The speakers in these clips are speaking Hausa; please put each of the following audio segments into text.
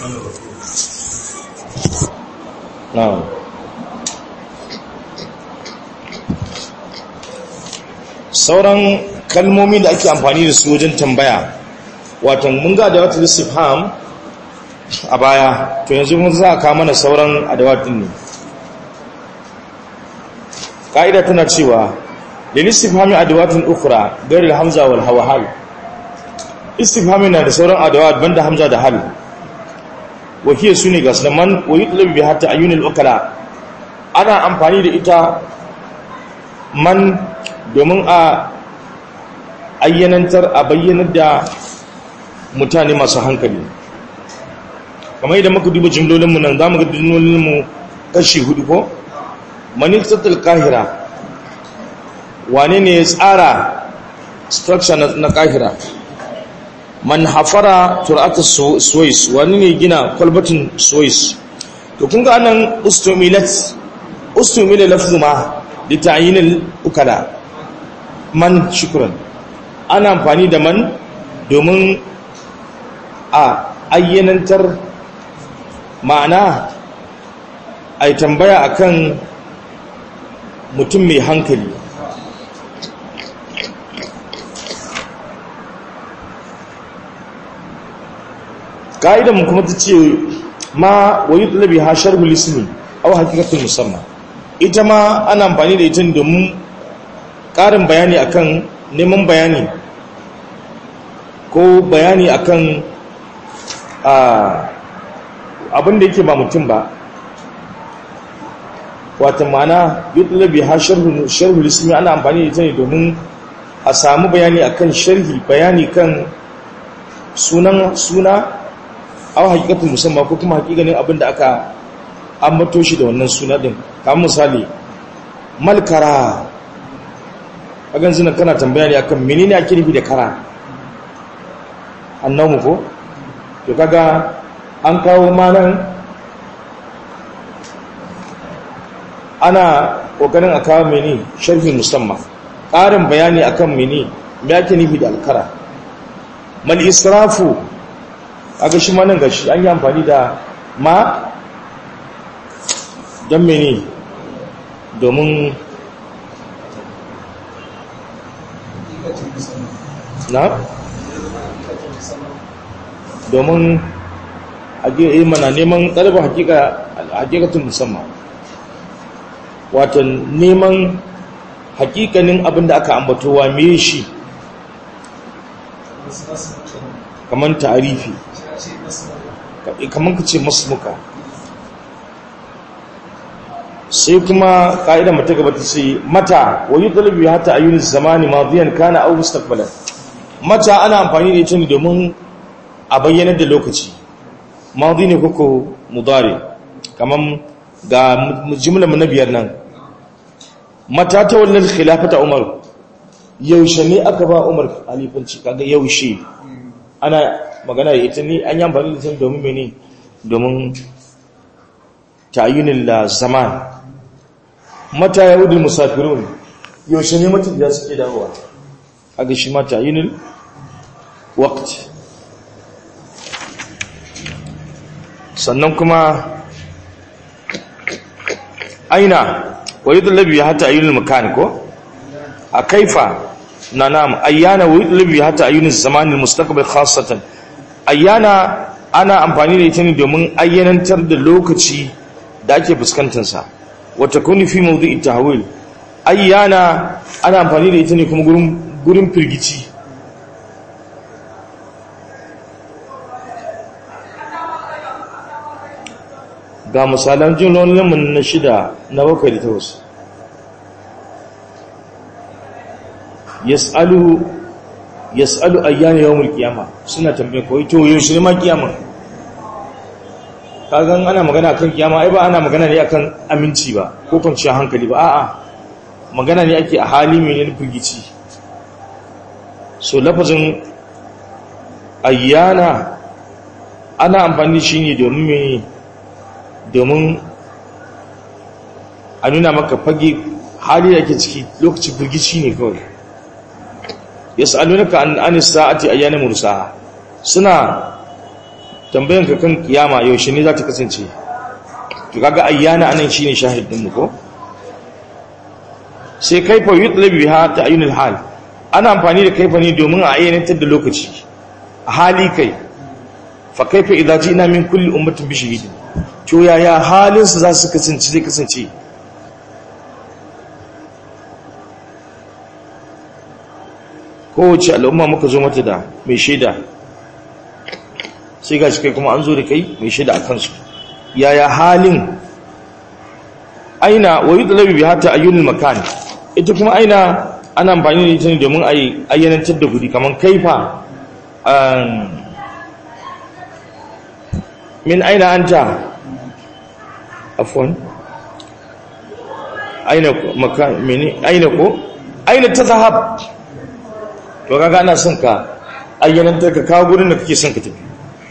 na'am sauran kalmomi da ake amfani da su wajen tambaya wato mun ga da wata istifham a baya to yanzu mun za a kawo mana sauran adawatin ne ka'ida tana cewa lil istifhami adawatun ukhra ghairil hamza wal hawhal istifhami na da sauran adawat banda hamza da hal wakiye su ne gasu man wa yutlab bi hatta ayyunil ukala ana amfani da ita man domin a ayyanantar a bayyanar da mutane masu hankali kamar yadda muka duba jimlolinmu nan za mu ga jimlolinmu kashi hudu ko manifestatul kahira wane ne ya tsara structure na kahira man hafara turata suwais wani ne gina kwalbatin suwais to kun ga anan ustumilat ustumila lafzu ma da ta'yinil ukala man shukran ana amfani da man domin a ayyanantar ma'ana a tambaya akan mutum mai hankali mu kuma ta ce ma wa yi ɗalabi ha sharhul ismi au hakikatun musamman ita ma ana amfani da ita domin ƙarin bayani akan neman bayani ko bayani akan abin da yake ba mutum ba wata mana yutlabi ha sharhul ismi ana amfani da ita ne domin a samu bayani akan sharhi bayani kan sunan suna aw hakikatun musamman ko kuma hakikanin abin da aka ambato shi da wannan suna din kamar misali malkara a ganzu nan kana tambaya ne akan menene ake nufi da kara annamu ko to kaga an kawo manan ana kokarin a kawo mene sharhin musamman ƙarin bayani akan mene me ake nufi da alkara mal israfu aga shi manan gashi an yi amfani da ma don mene domin na domin yi mana neman ɗalibar hakikatun musamman watan neman hakikanin abin da aka ambatowa me shi kamar tarifi kamar ka ce masmuka sai kuma ƙa'ida mata gaba ta ce mata wa yi ɗalibi hata a yunis zamani maziyan kana au mustaqbalan mata ana amfani da ita ne domin a bayyanar da lokaci mazi ne kuku mudari kamar ga jimlar na biyar nan mata ta wannan khilafata umar yaushe ne aka ba umar halifanci kaga yaushe ana magana da ita ne an yi amfani da ita domin mene domin tayunin la zaman mata yahudul musafirun yaushe ne mutum da suke dawowa kaga shi ma tayunin waqt sannan kuma aina wa yudlabi hatta ayyunul makan ko a kaifa na nam ayyana wa yudlabi hatta ayyunul zamanil mustaqbal khassatan ayyana ana amfani da ita ne domin ayyanantar da lokaci da ake fuskantar sa wa takunu fi mawdi'i tahwil ayyana ana amfani da ita ne kuma gurin gurin firgici ga misalan jimlolinmu na shida na bakwai da takwas yas'alu yas'alu ayyana yawmul qiyama suna tambaye ko to yaushe ne ma kiyama kagan ana magana kan kiyama ai ba ana magana ne akan aminci ba ko kwanciyar hankali ba a'a magana ne ake a hali mai ne firgici so lafazin ayyana ana amfani shi ne domin mai domin a nuna maka fage hali da ke ciki lokaci firgici ne kawai ya sa'alunaka an sa'ati ayyana mursa suna tambayan ka kan kiyama yaushe ne za ta kasance to kaga ayyana anan shine shahidin mu ko sai kaifa yutlabi biha ta'yinul hal ana amfani da kaifa ne domin a ayyanantar da lokaci a hali kai fa kaifa idza ji'na min kulli ummatin bi shahidin to yaya halin su za su kasance zai kasance kowace al'umma muka zo mata da mai shaida sai ga shi kai kuma an zo da kai mai shaida a kansu yaya halin aina wa yudlabi bi hatta ayyunil makan ita kuma aina ana amfani da ita ne domin a ayyanantar da guri kamar kaifa min aina anta afwan aina makan mene aina ko aina tazahab to kaga ana son ka ayyanantar ka kawo gurin da kake son ka tafi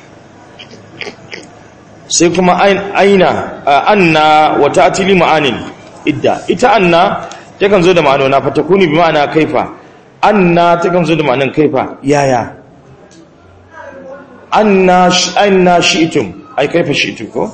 sai kuma aina anna wa ta'tili ma'anin idda ita anna takan zo da ma'anona fa takuni bi ma'ana kaifa anna takan zo da ma'anan kaifa yaya anna anna shi'tum ai kaifa shi'tum ko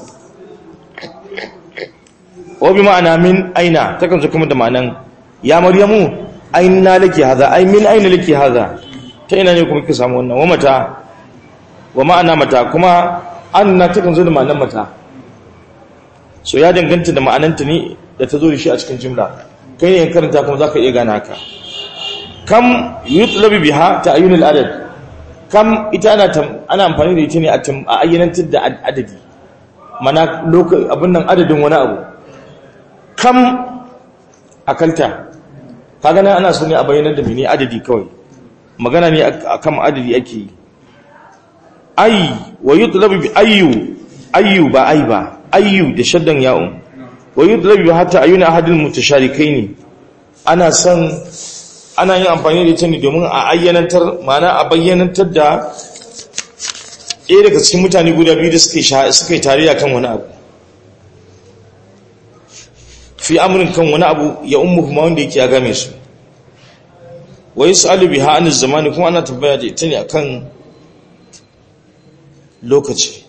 wa bi ma'ana min aina takan zo kuma da ma'anan ya maryamu aina laki haza ai min aina laki haza ta ina ne kuma kike samu wannan wa mata wa ma'ana mata kuma anna takan zo da ma'anan mata so ya danganta da ma'ananta ne da ta zo da shi a cikin jumla kai ne karanta kuma zaka iya gane haka kam yutlabi biha ta'yinul adad kam ita ana ana amfani da ita ne a ayyanantar da adadi mana lokacin abin nan adadin wani abu kam akalta kaga nan ana so ne a bayyanar da mene adadi kawai magana ne akan adadi ake yi ay wa yutlabu bi ayyu ayyu ba ay ba ayyu da shaddan ya'un wa yutlabu hatta ayuna ahadul mutasharikaini ana son ana yin amfani da ita ne domin a ayyanantar ma'ana a bayyanantar da ɗaya daga cikin mutane guda biyu da suke suka yi tarayya kan wani abu fi amurin kan wani abu ya ummu kuma wanda yake ya game su wa yus'alu biha an zamani kuma ana tambaya da ita ne akan lokaci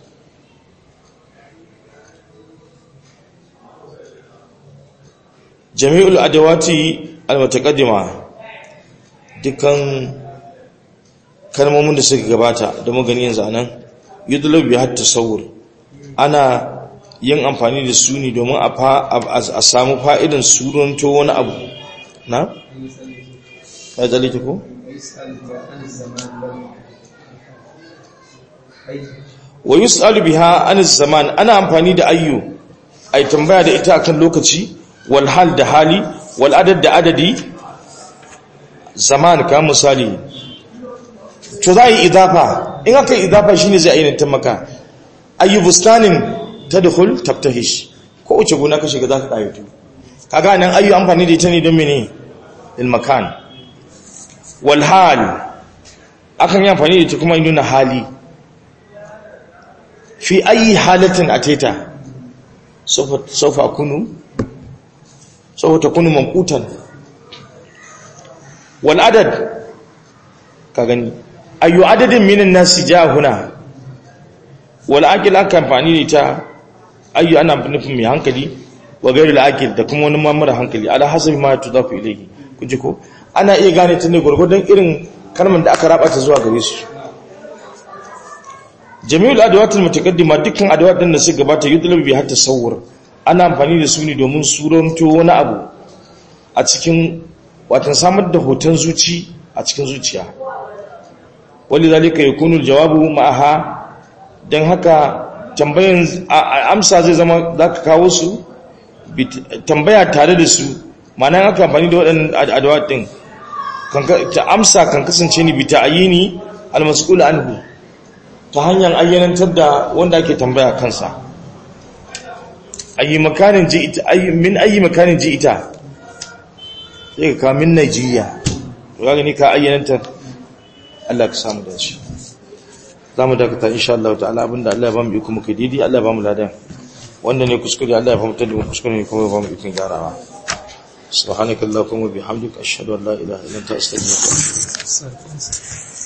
jami'ul adawati al-mutaqaddima dukkan kalmomin da suka gabata da magani yanzu anan yudlabu bi hatta tasawur ana yin amfani da su ne domin a samu fa'idan suranto wani abu na? ya zalita ko? wa yi su'alu biha an zaman ana amfani da ayyu a yi tambaya da ita akan lokaci wal hal da hali wal adad da adadi zaman ka misali to za a yi idafa in aka yi idafa shine zai ainihin maka ayyu bustanin tadkhul tabtahish ko uce gona ka shiga zaka kayatu kaga nan ayyu amfani da ita ne don mene lil makan wal hal akan yi amfani da ita kuma nuna hali fi ayi halatin ateta sawfa sawfa kunu sawfa takunu manqutan wal adad ka gani ayu adadin minan nasi huna wal aqil aka amfani da ita ayyu ana nufin mai hankali wa gairul aqil da kuma wani mamara hankali ala hasabi ma tudafu ilayhi kuje ko ana iya gane ta ne gurgurdan irin kalmar da aka raba ta zuwa gare su jami'ul adawatul mutaqaddima dukkan adawat din da suka gabata yudlabu bi hatta sawur ana amfani da su ne domin suranto wani abu a cikin watan samar da hoton zuci a cikin zuciya walidhalika yakunu aljawabu ma'aha dan haka tambayan amsa zai zama za ka kawo su tambaya tare da su mana aka amfani da waɗannan adawa ɗin ta amsa kan kasance ni bi ta'ayini almas'ul anhu ta hanyar ayyanantar da wanda ake tambaya kansa ayi makanin ji ita min ayi makanin ji ita sai ka min Najeriya to ga ni ka ayyanantar Allah ka samu dace za mu dakata insha Allah ta'ala abinda Allah ya ba mu iko muka didi Allah ya ba mu ladan wanda ne kuskure Allah ya ba mu tadi kuskure ne kuma ya ba mu ikon gyarawa subhanakallahumma bihamdika ashhadu an la ilaha illa anta astaghfiruka wa atubu ilaik